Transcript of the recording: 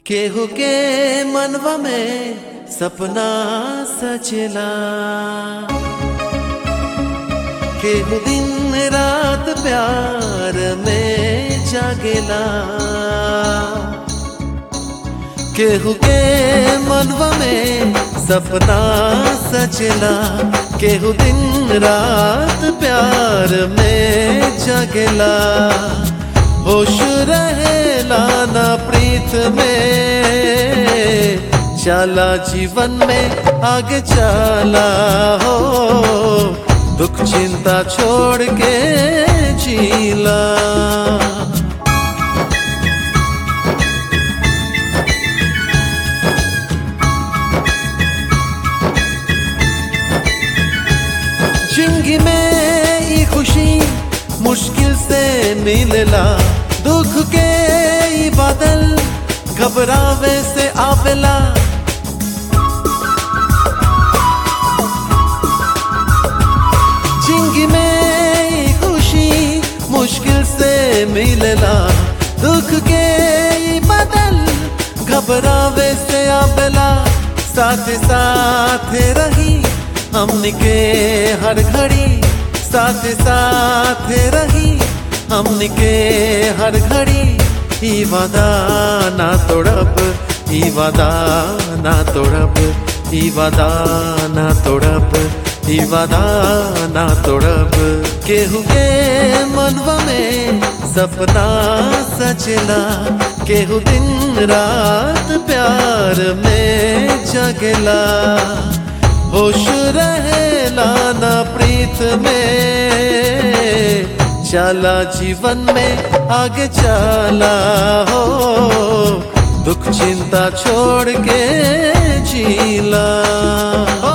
केहू के मनवा में सपना सचला केहू दिन रात प्यार में जागेला केहू के मनवा में सपना सचला केहू दिन रात प्यार में जगला होश रहेला ना प्रीत में चला जीवन में आगे चला हो दुख चिंता छोड़ के जीला जिंदगी में ये खुशी मुश्किल से मिलला दुख के ई बादल घबरावे से आवेला जिंदगी में ये खुशी मुश्किल से मिलला दुख के ई बादल घबरावे से आवेला साथ साथ रही हमने के हर घड़ी साथ साथ रही हमने के हर घड़ी ई वादा ना तोड़ब ई वादा ना तोड़ब ई वादा ना तोड़ब ई वादा ना तोड़ब केहू के मनवा में सपना सचला केहू दिन रात प्यार में जगला होश रहेला ना प्रीत में चला जीवन में आगे चला हो दुख चिंता छोड़ के जीला